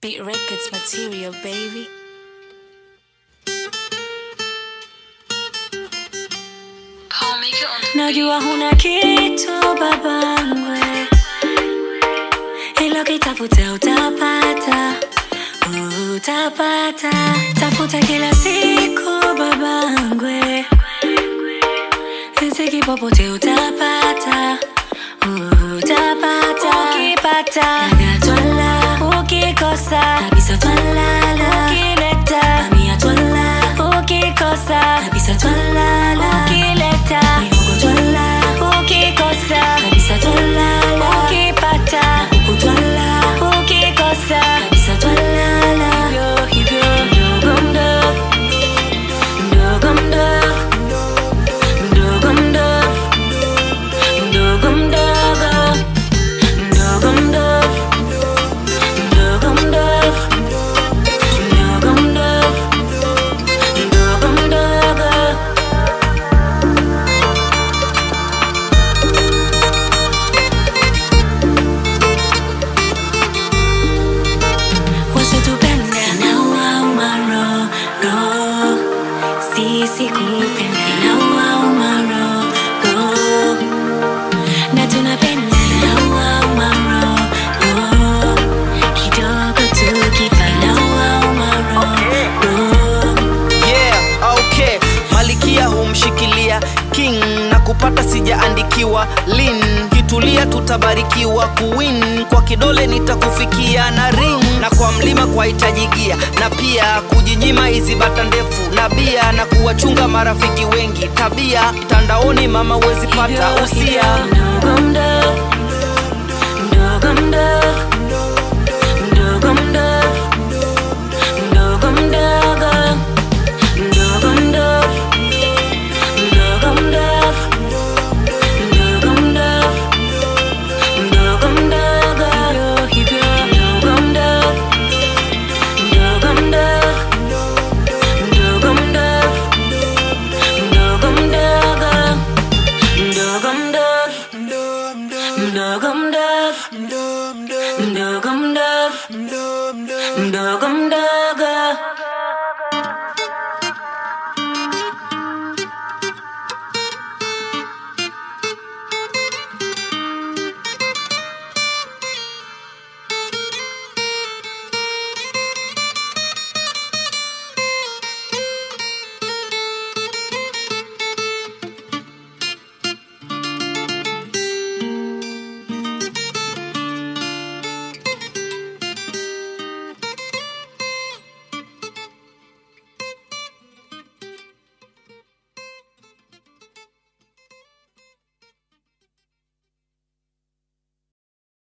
Beat Records material, baby. Najua huna kitu babangwe, ilo kitafuta utapata, utapata. Tafuta kila siku babangwe, riziki popote utapata, utapata. Ukipata dada twala, ukikosa kabisa twalala, ukileta mamia twala, ukikosa kabisa twalala, ukileta mihogo twala, ukikosa kabisa twalala, ukipata kuku twala, ukikosa kabisa twalala. Hivyo hivyo mdogo mdogo mdogo mdogo mdogo mdogo mdogo mdogo mdogo mdogo mdogo mdogo mdogo mdogo mdogo mdogo wasitupenda na wauma roho sisi kupenda na wauma roho na tunapenda na wauma roho kidogo tukipenda na wauma roho yeah, okay malikia humshikilia king na kupata sijaandikiwa lin kitulia tutabarikiwa kuwin kwa kidole nitakufikia na ring na kwa mlima kwa hitajigia na pia kujinyima hizi bata ndefu na bia na kuwachunga marafiki wengi tabia mtandaoni mama huwezi pata usia mdogo mdogo mdogo mdogo mdogo mdogo mdogo mdogo mdogo mdogo mdogo mdogo mdogo mdogo mdogo hivyo mdogo mdogo mdogo mdogo mdogo mdogo mdogo mdogo mdogo mdogo mdogo mdogo mdogo mdogo mdogo mdogo